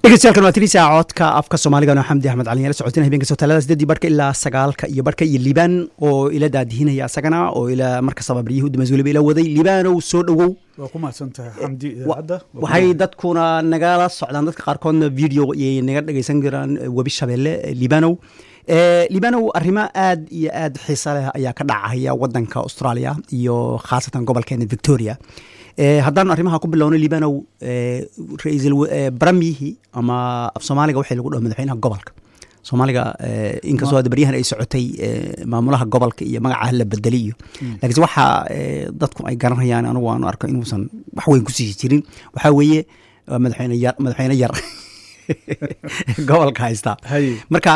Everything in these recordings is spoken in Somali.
dhegeystayaal waa tirisa codka afka soomaaliga xamdi axmed cali la socotina habeenka sotaalada sideedii barhka ilaa sagaalka iyo barhka iyo liibaan oo ila daadihinaya asagana oo ila markastaba baryihii udamas weliba ila waday liibaanow soo dhowow waa ku mahadsantahay xamdi idaacadda waxay dadkuna nagala socdaan dadka qaarkoodna video iyay naga dhegeysan karaan webi shabeelle liibanow liibanow arrimo aad iyo aad xiisa leh ayaa ka dhacaya wadanka australia iyo khaasatan gobolkeena victoria haddaan arrimaha ku bilowno liibanow ra-iisul baramyihii ama af soomaaliga waxay lagu dhaho madaxweynaha gobolka soomaaliga inkastoo hadda baryahan ay socotay maamulaha gobolka iyo magacaha la bedeli iyo laakiinse waxa dadku ay garanayaan anigu aanu arko inuusan wax weyn kusii jirin waxaa weeye madaxweyne yar madaxweyne yar gobolka haysta marka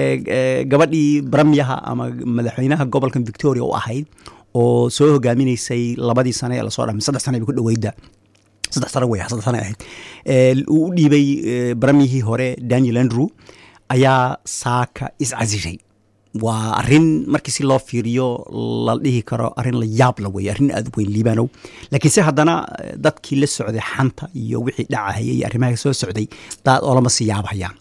gabadhii baramyaha ama madaxweynaha gobolkan victoria u ahayd oo soo hogaaminaysay labadii sane ee lasoo dhama saddex sane bay ku dhaweyda saddex sane wey saddex sane ahayd uu u dhiibay baramyihii hore daniel andrew ayaa saaka iscasishay waa arin markii si loo fiiriyo la dhihi karo arin la yaab la wey arrin aad u weyn liibanow laakiinse haddana dadkii la socday xanta iyo wixii dhacahaya iyo arrimaha soo socday daad oolama sii yaabhayaan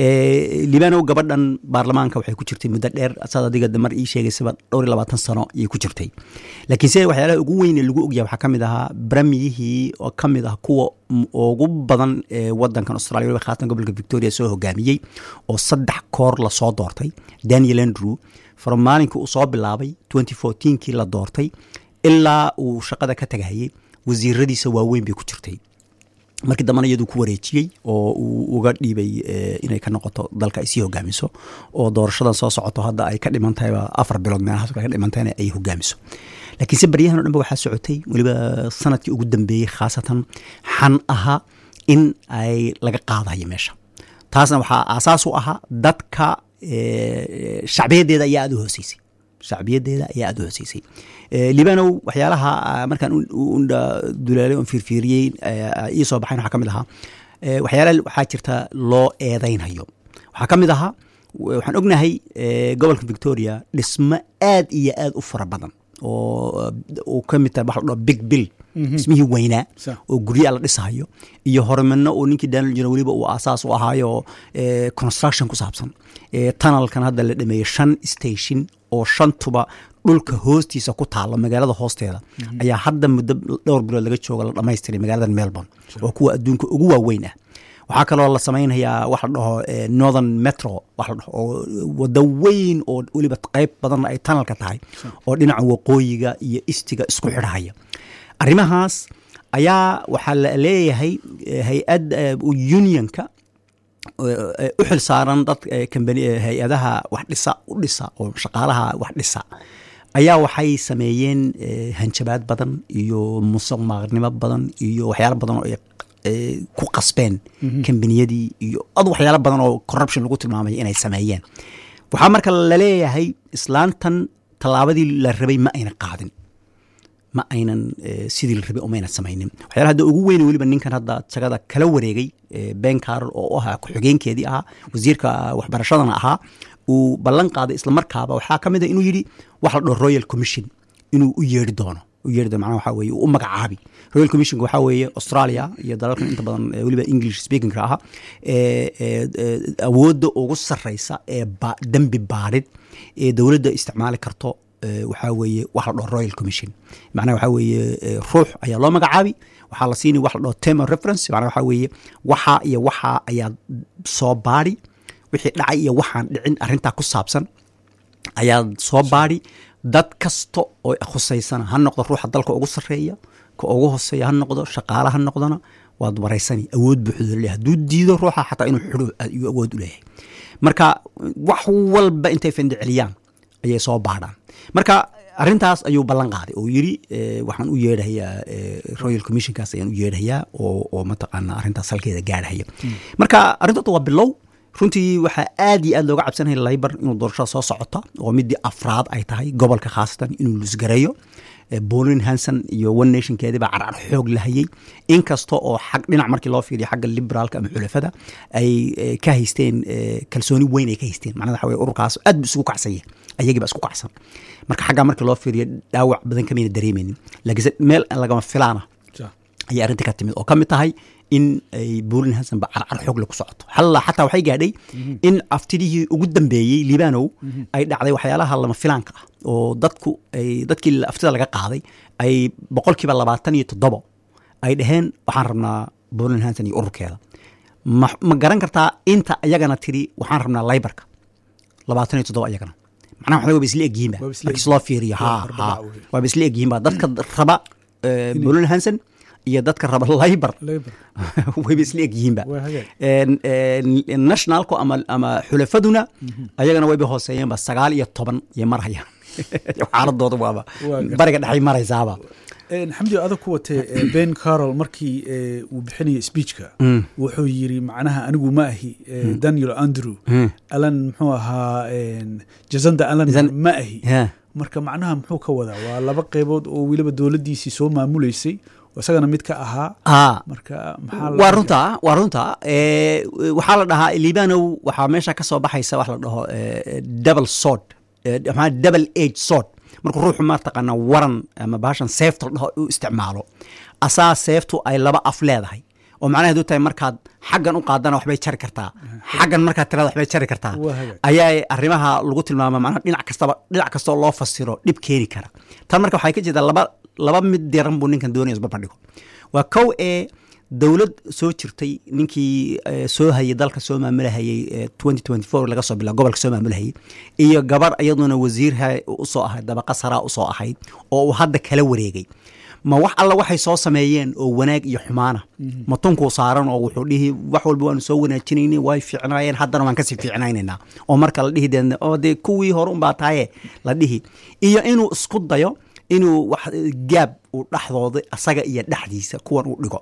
liibanow gabadhan baarlamaanka waxay ku jirtay muddo dheer saad adiga mar ii sheegaysaba dhowr iyo labaatan sano ayay ku jirtay laakiinse waxyaalaha ugu weyne lagu ogyahay waxaa ka mid ahaa baramyihii oo ka mid ah kuwa ugu badan ee wadankan australia waliba khaasatan gobolka victoria soo hogaamiyey oo saddex koor lasoo doortay daniel andrew from maalinkii uu soo bilaabay twenty fourteenkii la doortay ilaa uu shaqada ka tagahayey wasiiradiisa waaweyn bay ku jirtay markii dambana iyaduu ku wareejiyey oo uu uga dhiibay inay ka noqoto dalka ay sii hogaamiso oo doorashadan soo socoto hadda ay ka dhiman tahayba afar bilood meelahaas ka dhiman tahayna ay hogaamiso laakiinse baryahan o dhan ba waxaa socotay weliba sanadkii ugu dambeeyey khaasatan xan aha in ay laga qaadayo meesha taasna waxaa aasaas u ahaa dadka shacbiyadeeda ayaa aada u hooseysay shacbiyadeeda ayaa aada u hooseysay libanow waxyaalaha markaan dulaalay on fiirfiiriyey ii soo baxayn waxaa ka mid ahaa waxyaalaha waxaa jirta loo eedaynhayo waxaa ka mid ahaa waxaan ognahay gobolka victoria dhismo aad iyo aad u fara badan oo uu ka mid tahay waxa la dhaho big bill dhismihii weynaa oo guryaa la dhisahayo iyo horumarno oo ninkii daniel jiro weliba uu aasaas u ahaayo construction ku saabsan tunnelkan hadda la dhameeyey shan station oo shantuba dhulka hoostiisa ku taalo magaalada hoosteeda ayaa hadda muddo dhowr bilood laga jooga la dhamaystiray magaalada melbourne oo kuwa adduunka ugu waaweyn ah waxaa kaloo la samaynayaa wax la dhaho northern metro wax la dhaho oo wado weyn oo weliba qeyb badan ay tunnelka tahay oo dhinaca waqooyiga iyo istiga isku xidhahaya arrimahaas ayaa waxaa la leeyahay hay-ad unionka u xil saaran dad hay-adaha wax dhisa u dhisa oo shaqaalaha wax dhisa ayaa waxay sameeyeen hanjabaad badan iyo musuq maaqnimo badan iyo waxyaalo badan oo ku qasbeen kambaniyadii iyo ad waxyaalo badan oo corruption lagu tilmaamay inay sameeyeen waxaa marka laleeyahay islaantan tallaabadii la rabay ma ayna qaadin ma aynan sidii la rabay umayna samaynin waxyaala hadda ugu weyne weliba ninkan hadda jagada kala wareegay ben carol oo ahaa ku-xigeenkeedii ahaa wasiirka waxbarashadana ahaa uu ballan qaaday islamarkaaba waxaa ka mid a inuu yidhi wax la dhaho royal commission inuu u yeeri doono u yeeri doono macnaha waxaa weeye uu u magacaabi royal commissionka waxaa weeye australia iyo dalalkan inta badan weliba english speakingka ahaa awoodda ugu sarreysa ee dembi baadhid ee dowladda isticmaali karto waxaa weeye wax la dhaho royal commission macnaha waxaa weeye ruux ayaa loo magacaabi waxaa la siinay wax la dhaho term of reference macnaha waxaa weeye waxaa iyo waxaa ayaa soo baadhi wixii dhacay iyo waxaan dhicin arrintaa ku saabsan ayaa soo baadhi dad kasta oo khusaysana ha noqdo ruuxa dalka ugu sarreeya ka ugu hoseeya ha noqdo shaqaale ha noqdona waad waraysani awood buuxdo le hadduu diido ruuxa xataa inuu xidho ayuu awood u leeyahay marka wax walba intay fendhiceliyaan ayay soo baadhaan marka arrintaas ayuu ballan qaaday oo yidhi waxaan u yeedhayaa royal commissionkaas ayaan u yeedhayaa oo mataqaana arrintaas halkeeda gaarhaya marka arrintoota waa bilow runtii waxaa aad iyo aad looga cabsanaya laybar inuu doorashada soo socota oo midii afraad ay tahay gobolka khaasatan inuu lusgareeyo bolin hanson iyo one nationkeedii baa carcar xoog lahayey inkasta oo xag dhinac markii loo fiiriyo xagga liberaalka ama xulafada ay ka haysteen kalsooni weyn ay ka haysteen macnada waxa weye ururkaas aad bu isugu kacsan yahay ayagii baa isku kacsan marka xaggaa markii loo fiiriyo dhaawac badan kamayna dareemeynin laakiinse meel lagama filaana ayay arrinta ka timid oo ka mid tahay in ay buulin hasanba carcar xoogle ku socoto halla xataa waxay gaadhay in aftidihii ugu dambeeyey liibanow ay dhacday waxyaalaha lama filaanka ah oo dadku ay dadkii aftida laga qaaday ay boqolkiiba labaatan iyo toddobo ay dhaheen waxaan rabnaa buulin hansan iyo ururkeeda ma ma garan kartaa inta iyagana tiri waxaan rabnaa laybarka labaatan iyo toddoba iyagana macnaha waxaa waaba isla egyihiinba Waaba isla markii loo fiiriyo ha Waa ha arbaca wey. waaba isla egyihiinba dadka raba buulin hansan iyo dadka raba laybar Labour. wayba isla egyihiinba Waa hagaag. En- en- nationalku ama ama xulafaduna ayagana wayba hooseeyeenba sagaal iyo toban iyo marhaya xaaladooda waaba Waa gar- bariga dhexay maraysaaba Een, xamdi adag ku watee ee, ben carol markii ee, uu bixinayay speechka wuxuu yiri macnaha anigu ma ahi ee, daniel andrew alan muxuu ahaa een, jazanda alan Jazan- ma ahi Yeah. marka macnaha muxuu ka wadaa waa laba qeybood oo weliba dowladdiisii soo maamuleysay oo isagana mid ka ahaa Ah, marka maxaa la- waa runta waa runta Eh, waxaa la dhahaa libanow waxaa meesha ka soo baxaysa wax la dhaho eh, double sword Eh, maxaa double age sword markuu ruuxu mataqaana waran ama bahashan seefta la dhaho u isticmaalo asaa seeftu ay laba af leedahay oo macnaheedu tahay markaad xaggan u qaadana waxbay jari kartaa xaggan markaad tirada waxbay jari kartaa Waa hagaag. ayaa arrimaha lagu tilmaama macnaha dhinac kastaba dhinac kastoo loo fasiro dhib keeni kara tan marka waxay ka jeedaa laba laba mid diran buu ninkan doonaya isbarbardhigo waa kow ee dowlad soo jirtay ninkii eh, soo hayay dalka soo maamulahayay eh, 2024 laga soo bilaa gobolka soo maamulahayay iyo gabar iyaduna wasiirha usoo ahayd dabaqa saraa usoo ahayd oo uu hadda kala wareegay ma wax alla waxay soo sameeyeen oo wanaag iyo xumaana ma tunkuu saaran oo wuxuu dhihi wax walba waanu soo wanaajinayna way fiicnaayeen haddana waan kasii fiicnaynaynaa oo marka la dhihi dee oo dee kuwii hore unbaa tahaye la dhihi iyo inuu isku dayo inuu wax gaab uu dhexdooda asaga iyo dhexdiisa kuwan uu dhigo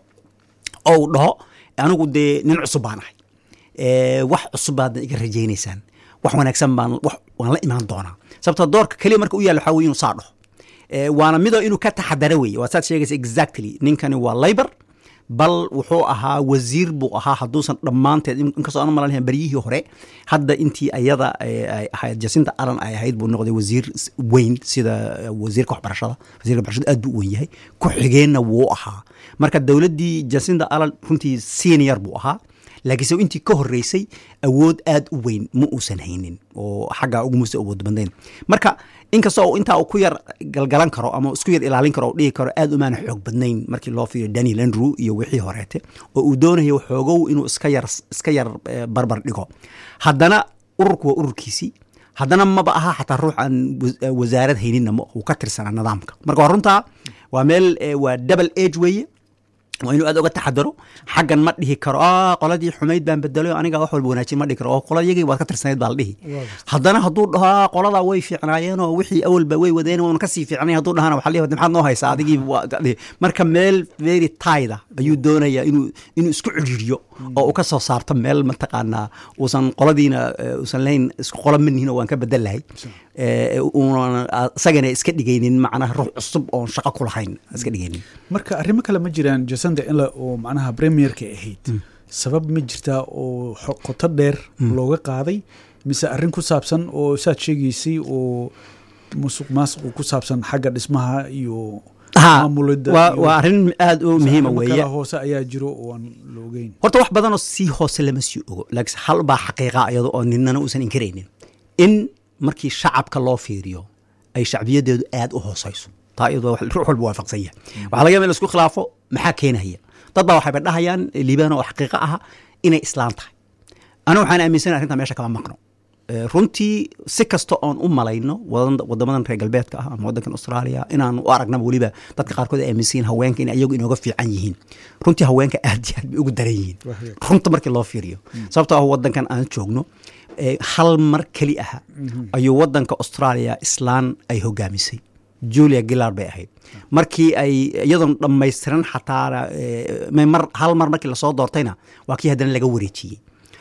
oo uu dhaho anigu dee nin cusub baan ahay Eh, wax cusub baadna iga rajaynaysaan wax wanaagsan baan wax waan la imaan doonaa sababtoo doorka keliya marka u yaalla waxaa weye inuu saa dhaho Eh, waana midoo inuu ka taxadaro weeye waa saad sheegaysa exactly ninkani waa labor bal wuxuu ahaa wasiir buu ahaa hadduusan dhammaanteed in- inkastoo aan malan baryihii hore hadda intii ayada eh, ay ahayd jasinta alan ay ahayd buu noqday wasiir s- weyn sida eh, wasiirka waxbarashada wasiirka waxbarashada aad buu u weyn yahay ku xigeenna wuu ahaa marka dowladdii jasinta alan runtii senior buu ahaa laakiinse intii ka horeysay awood aad u weyn ma uusan haynin oo xagga ugumuusa awood bandayn marka inkastoo uu intaa uu ku yar galgalan karo ama isku yar ilaalin karo oo dhihi karo aad umaana xoog badnayn markii loo fiiriyo daniel andrew iyo wixii horeete oo uu doonayo xoogow inuu iska yar iska yar eh, barbar dhigo haddana ururku waa ururkiisii haddana maba aha xataa ruux aan was- eh, wasaarad hayninna ma uu ka tirsanaa nidaamka marka waa runtaa waa meel eh, waa double age weeye waa inuu aad oga taxadaro xaggan ma dhihi karo "Ah, qoladii xumayd baan bedelo aniga wax walba wanaajin ma dhihi karo oo qoladiyagii waad ka tirsanayd baa la dhihi haddana hadduu dhaho "Ah, qoladaa way fiicnaayeen oo wixii awalba way wadeen waanu kasii fiicnay hadduu dhahana waxaa la dhihi maxaad noo haysaa adigii waa ka dhihi." marka meel very tayda ayuu doonayaa inuu inuu isku cidhiiriyo oo uu ka soo saarto meel mataqaanaa uusan qoladiina eh, uusan lahayn isku qola manihin oo waan ka bedel lahay Eh, uunan isagana iska dhigaynin macnaha ruux cusub oon shaqo ku lahayn iska dhigaynin marka arrimo kale ma jiraan jasanda in la oo macnaha premierka ahayd sabab ma jirtaa oo xo- qoto dheer looga qaaday mise arrin ku saabsan oo saad sheegaysay oo musuq maasuq ku saabsan xagga dhismaha iyo Ha, maamulidda waa iyo- waa arrin aad u muhiima arrimo weeye kale hoose ayaa jiro oo aan la ogeyn horta wax badanoo sii hoose lama sii ogo laakiin hal baa xaqiiqa iyado oo ninana uusan inkaraynin in markii shacabka loo fiiriyo ay shacbiyadeedu aad u hooseyso taa iyadoo wax- ruux walba waafaqsan yahay waxaa laga yaaba in la isku khilaafo maxaa keenaya dad baa waxayba dhahayaan liibaan oo xaqiiqa aha inay islaan tahay aniga waxaan aaminsanahay arrintaa meesha kama maqno Eh, runtii si kasta oon u malayno wadan- wadamadan reer galbeedka ah ama wadankan australia inaan u aragnaba weliba dadka qaarkood ay aaminsan yihiin haweenka in iyagu inooga fiican yihiin runtii haweenka aad iyo aad bay ugu daran yihiin Wahey. runta markii loo fiiriyo sababtoo ah wadankan aan joogno eh, hal mar keli aha ayuu wadanka australia islaan ay hogaamisay julia gillard bay ahayd markii ay iyadoon dhammaystiran xataa eh, may mar hal mar markii lasoo doortayna waa kii haddana laga wareejiyey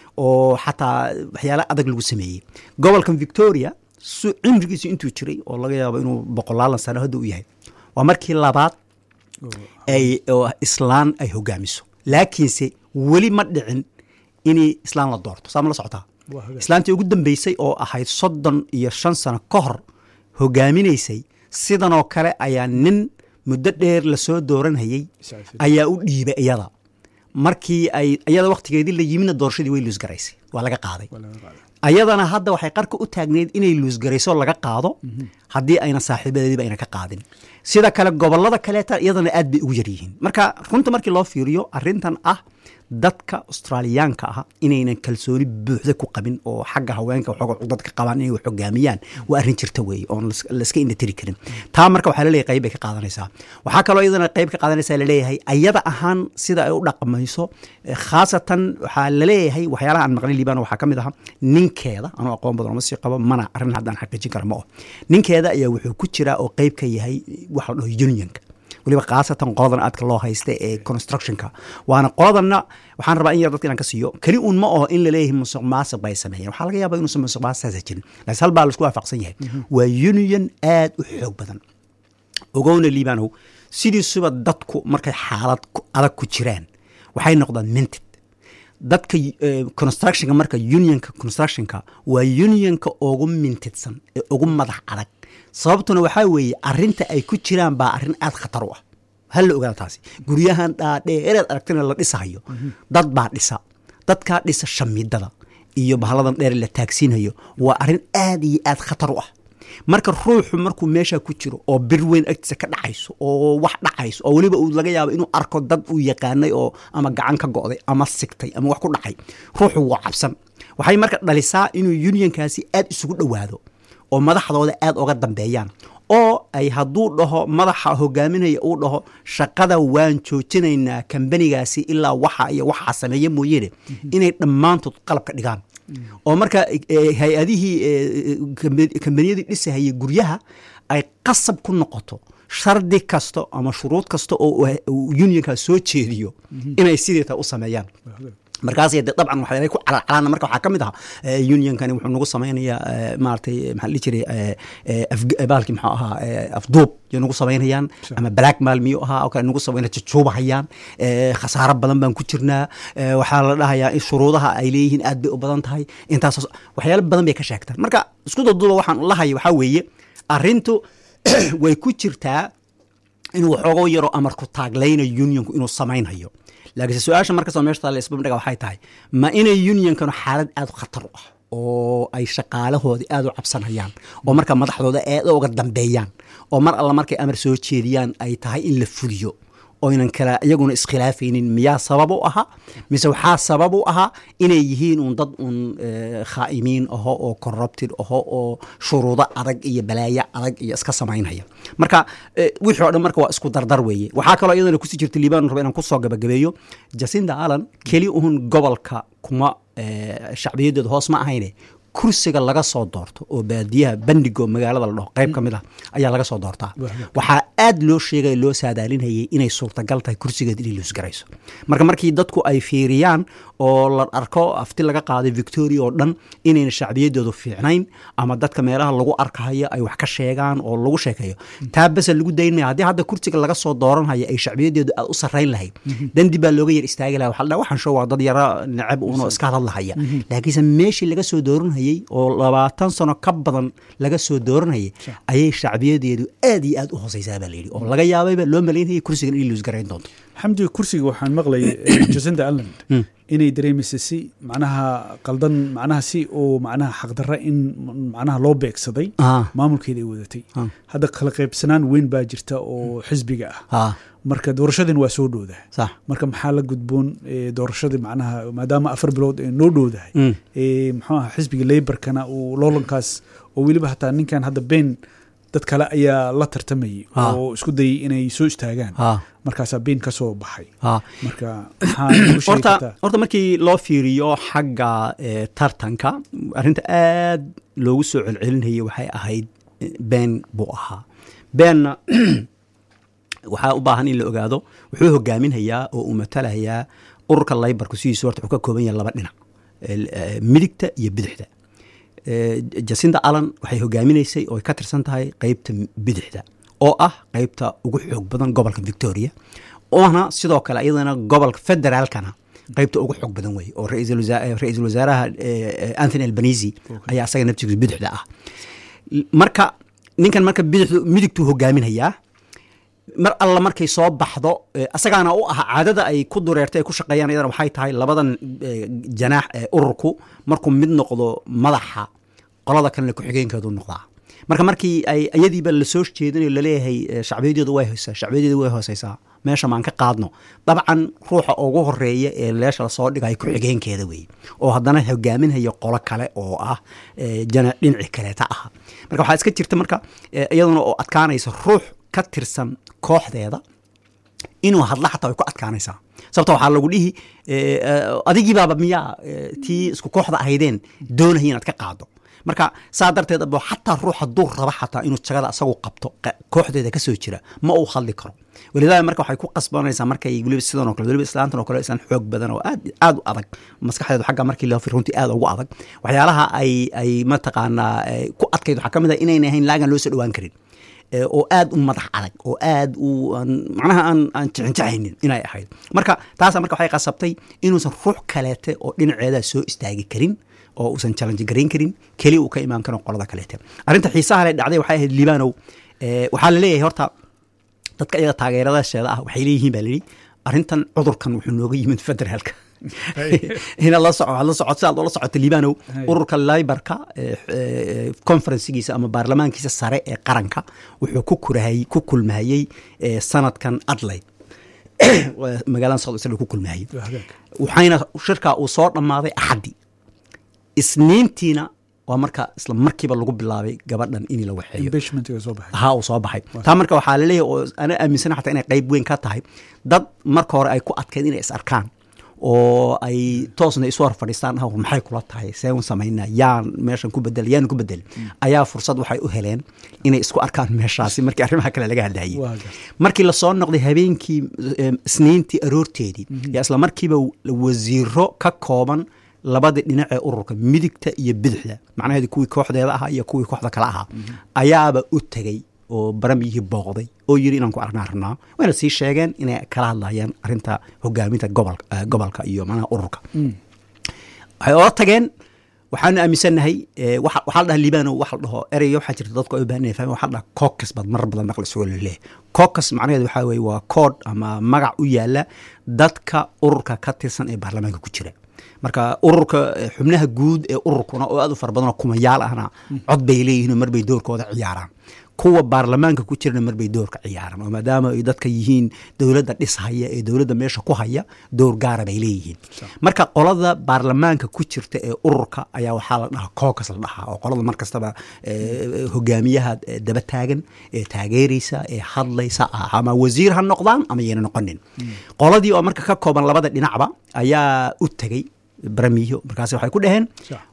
oo xataa waxyaala adag lagu sameeyey gobolkan victoria su cimrigiisu intuu jiray oo laga yaabo inuu boqolaalan sano hadda u yahay waa markii labaad ay oo islaan ay hogaamiso laakiinse weli ma dhicin inay islaan la doorto saa ma la socotaa Waa hagaag. islaantii ugu dambeysay oo ahayd soddon iyo shan sano ka hor hogaaminaysay sidanoo kale ayaa nin muddo dheer lasoo dooranhayey Iscafin. ayaa u dhiibay iyada markii ay iyada wakhtigeedii la yimidna doorashadii way luusgaraysay waa laga qaaday Waa laga qaaday. ayadana hadda waxay qarka u taagneyd inay luusgarayso laga qaado haddii ayna saaxiibadeediba ayna ka qaadin sida kale gobolada kaleeta iyadana aad bay ugu yar yihiin marka runta markii loo fiiriyo arintan ah dadka australiyaanka ah inaynan kalsooni buuxda ku qabin oo xagga haweenka waxooga dadka qabaan inay wax hogaamiyaan waa arrin jirta weeye oon las- layska indhatiri karin taa marka waxaa laleeyahay qayb bay ka qaadanaysaa waxaa kaloo iyadana qayb ka qaadanaysaa laleeyahay ayada ahaan sida ay u dhaqmayso eh, khaasatan waxaa laleeyahay waxyaalaha aan maqlay liibaan waxaa ka mid aha ninkeeda anuu aqoon badan oma sii qabo mana arrin haddaan xaqiijin kara ma oh ninkeeda ayaa wuxuu ku jiraa oo qayb ka yahay waxa la dhaho unionka weliba khaasatan qoladan aadka loo haysta ee constructionka waana qoladanna waxaan rabaa in yar dadka inaan ka siiyo keli uun ma oho in laleeyahay musuq maasiq bay sameeyeen waxaa laga yaabaa inuusan musuq maasiqaasa jirin laakiin hal baa laisku waafaqsan yahay waa union aad u xoog badan ogowna liibanow sidiisuba dadku markay xaalad ku- adag ku jiraan waxay noqdaan minted dadka eh, constructionka marka unionka constructionka waa unionka ugu mintidsan ee ugu madax adag sababtuna waxaa weeye arinta ay ku jiraan baa arrin aad khatar u ah hal la ogaada taasi guryahan dhaadheereed aragtina la dhisahayo dad baa dhisa dadkaa dhisa shamiidada iyo bahaladan dheer la taagsiinayo waa arrin aad iyo aad khatar u ah marka ruuxu markuu meesha ku jiro oo bir weyn agtiisa ka dhacayso oo wax dhacayso oo weliba uu laga yaabo inuu arko dad uu yaqaanay oo ama gacan ka go'day ama sigtay ama wax ku dhacay ruuxu waa cabsan waxay marka dhalisaa inuu unionkaasi aad isugu dhowaado oo madaxdooda aad uga dambeeyaan oo ay hadduu dhaho madaxa hogaaminaya uu dhaho shaqada waan joojinaynaa kambanigaasi ilaa waxa iyo waxaa sameeya mooyeene inay dhammaantood qalabka dhigaan oo marka eh, hay-adihii eh, kambe- kambaniyadii dhisahayay guryaha ay qasab ku noqoto shardi kasta ama shuruud kasta oo uu- uu unionka soo jeediyo inay sideeta u sameeyaan markaas de dabcan waxay ku calacalaana marka waxaa ka mid aha eh, unionkani wuxuu nagu samaynayaa eh, maaragtay maxaa la dhihi jiray eh, eh, afg- eh, baalkii muxuu ahaa eh, afduub yo nagu samaynayaan ama black maal miyuu ahaa oo kale nagu samayna jujuubahayaan eh, khasaaro badan baan ku jirnaa eh, waxaa la dhahayaa in shuruudaha ay leeyihiin aad bay u badan tahay intaas waxyaalo badan bay ka sheegtaan marka isku daduuba waxaan lahaya waxaa weeye arrintu way ku jirtaa inuu waxooga yaro amarku taaglaynayo unionku inuu samaynhayo laakiinse su-aasha markastoo meesha taalla isbabdhiga waxay tahay ma inay unionkanu xaalad aad u khatar u ah oo ay shaqaalahoodii aad u cabsanayaan oo marka madaxdooda aad uga dambeeyaan oo mar alla markay amar soo jeediyaan ay tahay in la fuliyo oynan kala iyaguna iskhilaafaynin miyaa sabab u ahaa mise waxaa sabab u ahaa inay yihiin un dad un eh, khaa'imiin aho oo corrupted aho oo shuruudo adag iyo balaayo adag iyo iska samaynaya marka eh, wixii oo dhan marka waa isku dardar weeye waxaa kaloo iyadana kusii jirta liibaan raba inaan kusoo gabagabeeyo jacinda allan keli uhun gobolka kuma eh, shacbiyadeedu hoos ma ahayne kursiga laga soo doorto oo baadiyaha bandigo magaalada la dhaho qayb ka mid ah ayaa laga soo doortaa waxaa aad loo sheegaya loo saadaalinayay inay suurtagal tahay kursigeed inay luusgarayso marka markii dadku ay fiiriyaan oo la arko afti laga qaaday victoria oo dhan inayna shacbiyadeedu fiicnayn ama dadka meelaha lagu arkahayo ay wax ka sheegaan oo lagu sheekeeyo taa bese lagu daynmaya haddii hadda kursiga laga soo dooranhayo ay shacbiyadeedu aad u sarrayn lahayd dandi baa looga yar istaagi laha waxaa la dhaha waxaan show waa dad yara necab uunoo iska hadlahaya laakiinse meeshii laga soo dooranhayay oo labaatan sano ka badan laga soo dooranayay ayay shacbiyadeedu aad iyo aad u hooseysaa baa layidhi oo laga yaabayba loo malaynayay kursigan inay luusgarayn doonto xamdi kursiga waxaan maqlayay jacinda alland inay dareemaysa si macnaha qaldan macnaha si oo macnaha xaqdarra in macnaha loo beegsaday Ah. maamulkeeda ay wadatay Ah. hadda kala qaybsanaan weyn baa jirta oo xisbiga ah ha marka doorashadin waa soo dhowdahay sax marka maxaa la gudboon eh, doorashadii macnaha maadaama afar bilood ay noo dhowdahay Mm. eh, muxuu aha xisbiga leybarkana uu loolankaas oo weliba hataa ninkan hadda been dad kale ayaa la tartamayay Ah. oo isku dayay inay soo istaagaan ha markaasaa been ka soo baxay ha marka maxaa nagu sheegi horta kartaa horta markii loo fiiriyo xagga eh, tartanka arrinta aad loogu soo celcelinayay waxay ahayd eh, been buu ahaa beenna waxaa u baahan in la ogaado wuxuu hogaaminhayaa oo uu matalahayaa ururka laybarku sidiisu horta wuxuu ka kooban yahay laba dhinac el- eh, midigta iyo bidixda Eh, jacinda allan waxay hogaaminaysay oo ay ka tirsan tahay qeybta bidixda oo ah qeybta ugu xoog badan gobolka victoria oona sidoo kale iyadana gobolka federaalkana qeybta ugu xoog badan wey oo ra-iisul wasa- eh, ra-iisul wasaaraha eh, eh, anthony albanisi ayaa asaga naftigiisa bidixda ah marka ninkan marka bidixdu midigtuu hogaaminayaa mar alla markay soo baxdo asagaana u ah caadada ay ku dureertay ay ku shaqeeyaan iyadana waxay tahay labadan janaax ee ururku markuu mid noqdo madaxa qolada kalena ku-xigeenkeedu noqdaa marka markii ay iyadiiba lasoo jeedinayo laleeyahay shacbiyadeedu way hoysaa shacbiyadeedu way hooseysaa meesha maan ka qaadno dabcan ruuxa ugu horeeya ee leesha lasoo dhigayo ku-xigeenkeeda weeye oo haddana hogaaminhaya qolo kale oo ah jana dhinaci kaleeta ah marka waxaa iska jirta marka iyaduna oo adkaanaysa ruux ka tirsan kooxdeeda inuu hadla xataa way ku adkaanaysaa sababto waxaa lagu dhihi adigiibaaba miyaa tii isku kooxda ahaydeen doonaya inaad ka qaado marka saa darteed abo xataa ruux hadduu raba xataa inuu jagada asagu qabto kooxdeeda kasoo jira ma uu hadli karo walidaada marka waxay ku qasbanaysaa markay weliba sidan o kale weliba islaantan oo kale islaan xoog badan oo aad aad u adag maskaxdeedu xagga markii loo fir runtii aad ugu adag waxyaalaha ay ay mataqaanaa ku adkayd waxaa ka mid ah inayna ahayn laagan loo soo dhowaan karin oo aad u madax adag oo aad u macnaha aan aan jicinjicaynin inay ahayd marka taasa marka waxay qasabtay inuusan ruux kaleete oo dhinaceeda soo istaagi karin oo uusan challenge garayn karin keli uu ka imaan karo qolada kaleete arrinta xiisaha le dhacday waxay ahayd liibanow waxaa la leeyahay horta dadka iyaga taageeradasheeda ah waxay leeyihiin baa layidhi arrintan cudurkan wuxuu nooga yimid federaalka ina la soco la soco sidaad ula socota liibanow ururka libarka conferencegiisa ama baarlamaankiisa sare ee qaranka wuxuu ku kurahayey ku kulmahayey sanadkan adlayd magaalada south isla ku kulmahayey waxayna shirkaa uu soo dhammaaday axaddi isniintiina waa marka isla markiiba lagu bilaabay gabadhan in la waxeeyo ha uu soo baxay taa marka waxaa laleeyahay oo ana aaminsana xataa inay qayb weyn ka tahay dad marka hore ay ku adkayd inay is arkaan oo ay toosna isu hor fadhiistaan ah maxay kula tahay seen samaynaa yaan meeshan ku bedel yaan ku bedel ayaa fursad waxay u heleen inay isku arkaan meeshaasi markii arrimaha kale laga hadlayay markii lasoo noqday habeenkii isniintii aroorteedii yaa isla markiiba wasiiro ka kooban labadii dhinac ee ururka midigta iyo bidixda macnaheedu kuwii kooxdeeda ahaa iyo kuwii kooxda kale ahaa ayaaba u tegey oo baramiyihii booqday oo yiri inaan ku arnaa rabnaa wayna sii sheegeen inay kala hadlayaan arinta hogaaminta gobolka iyo manaha ururka waxay ola tageen waxaanu aaminsannahay waxaa la dhaha liibano waxa la dhaho ereyga waxaa jirta dadku ay u baahan yahay fahmi waxaa la dhaha cocus baad marar badan maqli sugo laleeyahay cocus macnaheedu waxaa weeye waa kood ama magac u yaala dadka ururka ka tirsan ee baarlamaanka ku jira marka ururka xubnaha guud ee ururkuna oo aad u fara badanoo kumayaal ahna cod bay leeyihiin marbay doorkooda ciyaaraan kuwa baarlamaanka ku jirana marbay doorka ciyaaraan oo maadaama ay dadka yihiin dowladda dhishaya ee dowladda meesha ku haya door gaara bay leeyihiin marka qolada baarlamaanka ku jirta ee ururka ayaa waxaa la dhahaa cocus la dhahaa oo qolada mar kastaba hogaamiyaha daba taagan ee taageeraysa ee hadlaysa ah ama wasiir ha noqdaan ama yayna noqonin qoladii oo marka ka kooban labada dhinacba ayaa u tegey baramiyo markaas waxay ku dhaheen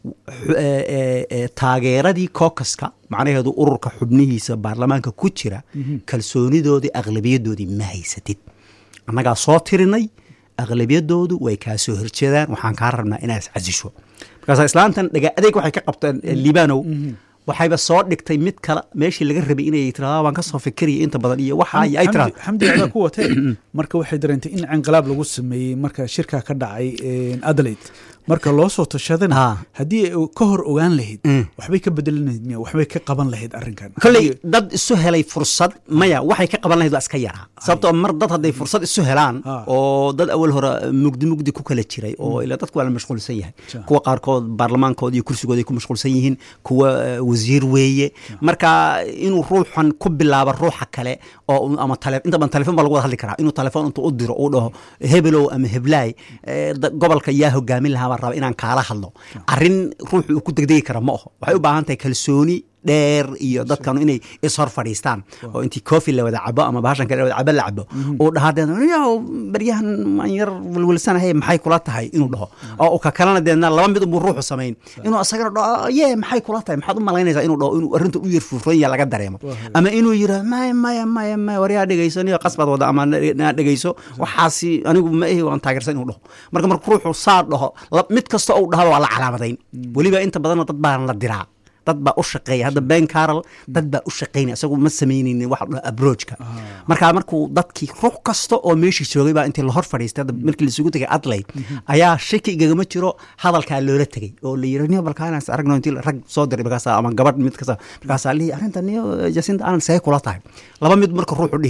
taageeradii kokaska macnaheedu ururka xubnihiisa baarlamaanka ku jira kalsoonidoodii aqlabiyadoodii ma haysatid annagaa soo tirinay aqlabiyadoodu way kaa soo horjeedaan waxaan kaa rabnaa inaad iscasisho markaas islaantan dhaga adeeg waxay ka qabteen liibanow waxayba soo dhigtay mid kale meeshii laga rabay inay tirada waan kasoo fikiraya inta badan iyo waxa ay tirada xamdi adaa ku watee marka waxay dareentay in inqilaab lagu sameeyey marka shirkaa ka dhacay adelaide marka loo soo tashadana haddii ay ka hor ogaan lahayd waxbay ka bedelan lahayd miya waxbay ka qaban lahayd arrinkan kolley dad isu helay fursad maya waxay ka qaban lahayd waa iska yaraa sababtoo mar dad hadday fursad isu helaan oo dad awal hore mugdi mugdi ku kala jiray oo ila dadku waa la mashquulsan yahay kuwa qaarkood baarlamaankooda iyo kursigooda ay ku mashquulsan yihiin kuwa wasiir weeye marka inuu ruuxan ku bilaabo ruuxa kale oo ama inta badan telefon baa lagu wada hadli karaa inuu telefoon intuu u diro uu dhaho hebelow ama heblaay gobolka yaa hogaamin lahaa baan raba inaan kaala hadlo arrin ruuxu uu ku degdegi kara ma aho waxay u baahan tahay kalsooni dheer iyo dadkanu inay ishor fadhiistaan oo intii cofi la wada cabo ama bahashan kale wada cabo la cabo uu dhahaa deedna baryahan maan yar welwelsanahay maxay kula tahay inuu dhaho oo ka kalena deedna laba mid unbuu ruuxu samayn inuu asagana dhaho ye maxay kula tahay maxaad u malaynaysaa inuu dhaho inuu arrinta u yar furfuran yaha laga dareemo ama inuu yira maya maya maya maya waryaa dhegayso niyo qasbaad wada ama naa dhegayso waxaasi anigu ma ahi waan taageersan inuu dhaho marka marka ruuxu saa dhaho mid kasta ou dhahaba waa la calaamadayn weliba inta badanna dad baan la diraa dad baa u shaqeeya hadda ben carol dad baa u shaqeynaya isagu ma samaynaynin waxa dhaha abrojka markaa markuu dadkii ruux kasta oo meeshii joogay baa intii lahor fadhiistay hadda markii laisugu tegay adlayd ayaa shaki igagama jiro hadalkaa loola tegey oo la yiri niyo balkaanaas aragno intii rag soo diray markaasa ama gabadh mid kasta markaasaa lihi arrinta niyo jasinta aanan see kula tahay laba mid marka ruuxu dhihi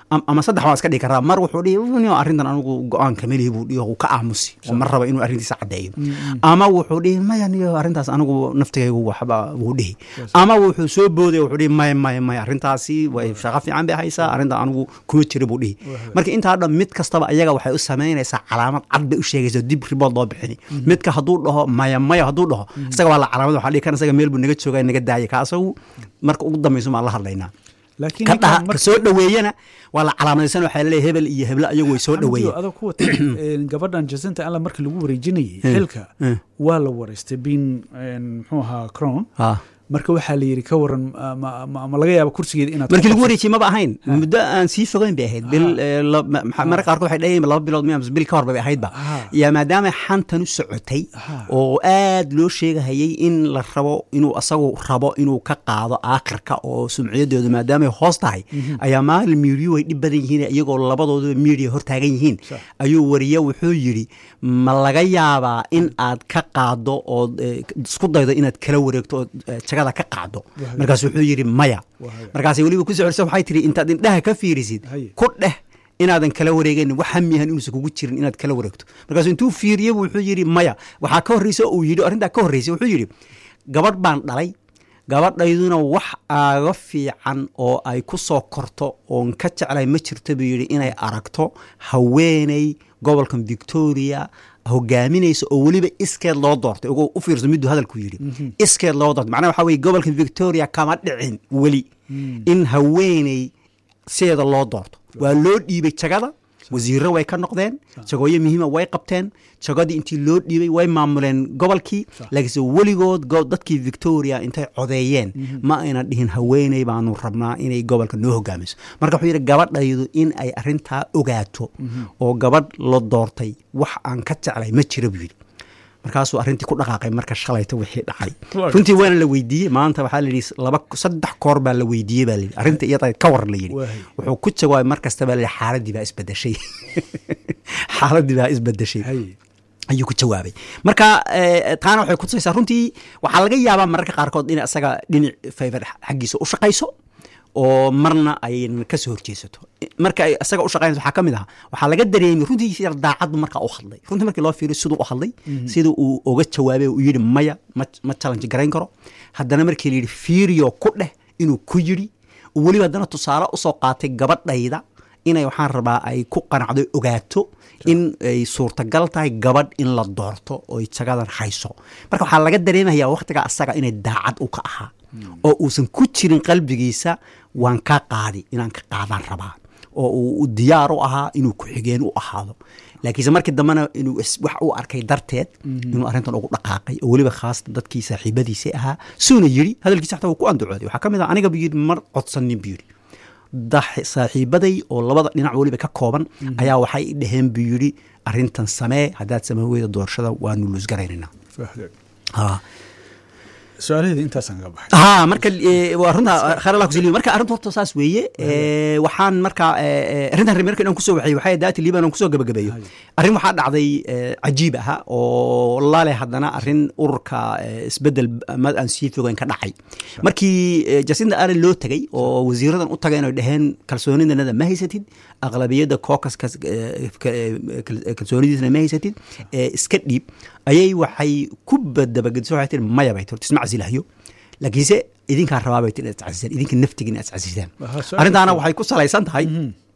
am- ama saddex waa iska dhigi karaa mar wuxuu dhihi "Nio, arrintan anigu go-aan kamelihi buu dhihi uu ka aamusi oo mar raba inuu arrintiisa caddeeyo ama wuxuu dhihi maya niyo arrintaas anigu naftigaygu waxba wuu dhihi ama wuxuu soo booday wuxuu dhihi maya maya maya arrintaasi way shaqo fiican bay haysaa arrintan anigu kuma jira buu dhihi marka intaa dhan mid kastaba ayaga waxay u samaynaysaa calaamad cad bay u sheegaysa dib ribood loo bixini midka hadduu dhaho maya maya hadduu dhaho isaga waa la calaamad waxaa dhihi kan isaga meel buu naga joogaa naga daaya ka asagu marka ugu dambayso maan la hadlaynaa laakiin ka ninkan dhaha ka marka- soo dhoweeyana waa la calaamadaysan waxaa laleeyahay hebel iyo heblo ayagu way soo Xamdiyo, dhoweeyeen adoo ku wata een, gabadhan jacinta alla marka lagu wareejinayay Eh, xilka eh. waa la wareystay bin een, muxuu ahaa crown Ah. marka waxaa la yidhi ka waran ma, ma, ma laga yaaba kursigeeda inaad markii lagu ku wareejiyey maba ahayn muddo aan sii fogeyn bay ahayd bil eh, la- ma- ma- mararka qaarkood waxay dhahayeen laba bilood miya mise bil ka hor bay ahaydba Ah. yaa maadaama xantan u socotay Ah. oo aad loo sheegahayay in la rabo inuu asagu rabo inuu ka qaado aakhirka oo sumciyadeedu maadaamay hoos tahay ayaa maalin miidiyo way dhib badan yihiin iyagoo labadooduba miidiya hor taagan yihiin Sax. ayuu wariye wuxuu yidhi ma laga yaabaa in aad ka qaado oo isku daydo inaad kala wareegto oo eh, jagada ka qaado Wahaya. markaas wuxuu yidhi maya Wahaya. markaasay weliba ku socorsa waxay tihi intaad indhaha ka fiirisid Haye. ku dheh inaadan kala wareeganin wax hamiyahan inuusan kugu jirin inaad kala wareegto markaasuu intuu fiiriyey wuxuu yidhi maya waxaa ka horreysa uu yidhi arrintaa ka horreysay wuxuu yidhi gabadh baan dhalay gabadhayduna wax aaga fiican oo ay ku soo korto oon ka jeclay ma jirto buu yidhi inay aragto haweeney gobolkan victoria hogaaminaysa oo weliba iskeed loo doortay ugu u fiirso miduu hadalku yidhi iskeed loo doortay macnaha waxaa weye gobolkan victoria kama dhicin weli in haweeney sideeda loo doorto waa loo dhiibay jagada wasiiro way ka noqdeen jagooyo muhiima way qabteen jagadii intii loo dhiibay way maamuleen gobolkii laakiinse weligood go- dadkii victoria intay codeeyeen ma ayna dhihin haweeney baanu rabnaa inay gobolka noo hogaamiso marka wuxuu yidhi gabadhaydu in ay arrintaa ogaato oo gabadh la doortay wax aan ka jeclay ma jira buu yidhi markaasuu arrintii ku dhaqaaqay marka shalayta wixii dhacay Waaw. runtii waana la weydiiyey maanta waxaa la yidhi laba saddex koor baa la weydiiyey baa la yidhi arrinta iyada ka war la yidhi Waahay. wuxuu ku jawaabay mar kasta baa la yidhi xaaladii baa isbedeshay xaaladii baa isbedeshay Haye. ayuu ku jawaabay marka eh, taana waxay kutusaysaa runtii waxaa laga yaabaa mararka qaarkood in isaga dhinac favor xaggiisa u shaqayso oo marna ayna kasoo horjeesato marka ay isaga u shaqaynayso waxaa ka mid aha waxaa laga dareemay runtii yar daacaddu markaa u hadlay runtii markii loo fiiriyo siduu u hadlay sida uu uga jawaabay uu yidhi maya ma ma challenge garayn karo haddana markii la yidhi fiiriyo ku dheh inuu ku yidhi uu weliba haddana tusaale usoo qaatay gabadhayda inay waxaan rabaa ay ku qanacdo ogaato in ay suurtagal tahay gabadh in la doorto oo ay jagadan hayso marka waxaa laga dareemayaa wakhtiga asaga inay daacad u ka ahaa oo uusan ku jirin qalbigiisa waan kaa qaadi inaan ka qaadaan rabaa oo uu diyaar u ahaa inuu ku-xigeen u ahaado laakiinse markii dambena inuu is- wax u arkay darteed inuu arrintan ugu dhaqaaqay oo weliba khaasatan dadkii saaxiibadiisa ahaa suuna yidhi hadalkiisa xataa wuu ku andacooday waxaa ka mid ah aniga buu yidhi mar codsanin buu yidhi dax- saaxiibaday oo labada dhinac weliba ka kooban ayaa waxay i dhaheen buu yidhi arrintan samee haddaad samee weyda doorashada waanu luusgaraynayna Fahday. ha su-aalaheeda intaasaan kaga baxay ha marka eh, waa runta khayr allah kusaliyo marka arrinta horta saas weeye Eh, waxaan marka eh, eh, arrintan reer markan aan kusoo waxay waxay daati liban aan kusoo gabagabeeyo arrin waxaa dhacday eh, cajiib aha oo lale haddana arrin ururka eh, isbedel mad aan sii fogeyn ka dhacay markii eh, jacinda allen loo tegay oo wasiiradan u tagay inay dhaheen kalsoonidanada ma haysatid aqlabiyadda caucuska eh, ka- eh, kal- kalsoonidiisana ma haysatid eh, iska dhiib ayay waxay ku badabagediso waxay tihi maya bay tirti isma casilahyo laakiinse idinkaa rabaa bay tihi inaad iscasisaan idinka naftiga inaad iscasisaan Aha, su-aal arrintaana kale. waxay ku salaysan tahay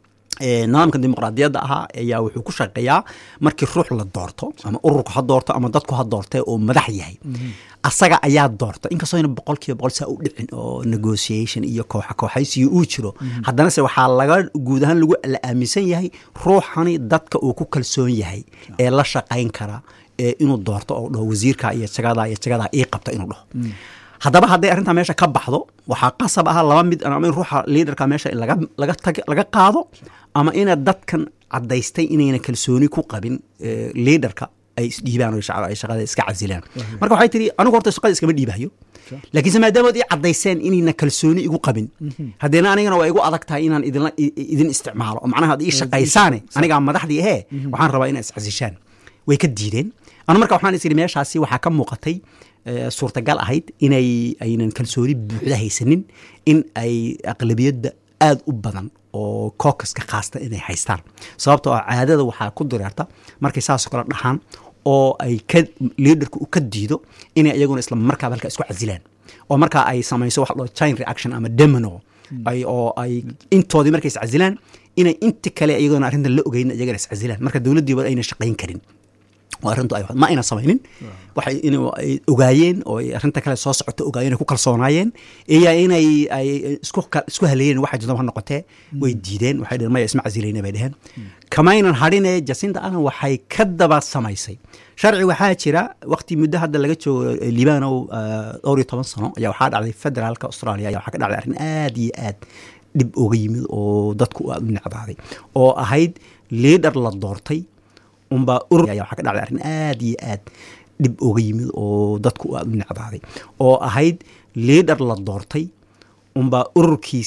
eh, nidaamka dimuqraadiyadda ahaa ayaa wuxuu ku shaqeeyaa markii ruux la doorto ama ururku ha doorto ama dadku ha doortee oo madax yahay asaga ayaa doorta inkastoo ina boqol kiiba boqol saa u dhicin oo negotiation iyo kooxa kooxaysiyo uu jiro haddana se waxaa laga guud ahaan lagu la aaminsan yahay ruuxani dadka uu ku kalsoon yahay ee la shaqayn kara ee inuu doorto oo dhaho wasiirka iyo jagada iyo jagada ii qabta inuu dhaho haddaba hadday arrintaa meesha ka baxdo waxaa qasab ah laba mid ama in ruuxa liidarka meesha laga laga tag laga qaado ama ina dadkan caddaystay inayna kalsooni ku qabin eh, liidarka ay isdhiibaan oo shaca- ay shaqada iska casilaan marka waxay tihi anigu horta shaqada iskama dhiibayo laakiinse maadaama ad ii caddayseen inayna kalsooni igu qabin haddeena anigana waa igu adag tahay inaan idinla i- i- idin isticmaalo oo macnaha ad ii shaqaysaane anigaa madaxdii ahee waxaan rabaa inaa iscasishaan way ka diideen anu marka waxaan is idhi meeshaasi waxaa ka muuqatay eh, suurtagal ahayd inay aynan kalsooni buuxda haysanin in ay aqlabiyadda aad u badan oo caucuska khaasta inay haystaan sababtoo ah caadada waxaa ku direerta markay saasoo kale dhaxaan oo ay ka liidarku ka diido inay iyaguna isla markaaba halkaa isku casilaan oo markaa ay samayso wax loo chain reaction ama demino ay oo ay intoodii markay iscasilaan inay inti kale iyagona arrintan la ogeyn iyagana iscasilaan marka dowladdiiba ayna shaqayn karin oo arrintu ay ma ayna samaynin waxay in ay ogaayeen oo ay arrinta kale soo socota ogaayeen ay ku kalsoonaayeen iyo inay ay isku isku haleeyeen waxa jirta ha noqotee way diideen waxay dheheen maya isma casilayna bay dheheen kamaynan hadhine jacinta allen waxay ka daba samaysay sharci waxaa jira waqti muddo hadda laga joogo liibanow dhowr iyo toban sano ayaa waxaa dhacday federaalka australia ayaa waxaa ka dhacday arrin aad iyo aad dhib uga yimid oo dadku aad u necbaaday oo ahayd liidar la doortay unbaa urur ayaa waxaa ka dhacday arrin aad iyo aad dhib uga yimid oo dadku aad u necbaaday oo ahayd liidar la doortay unbaa ururkiis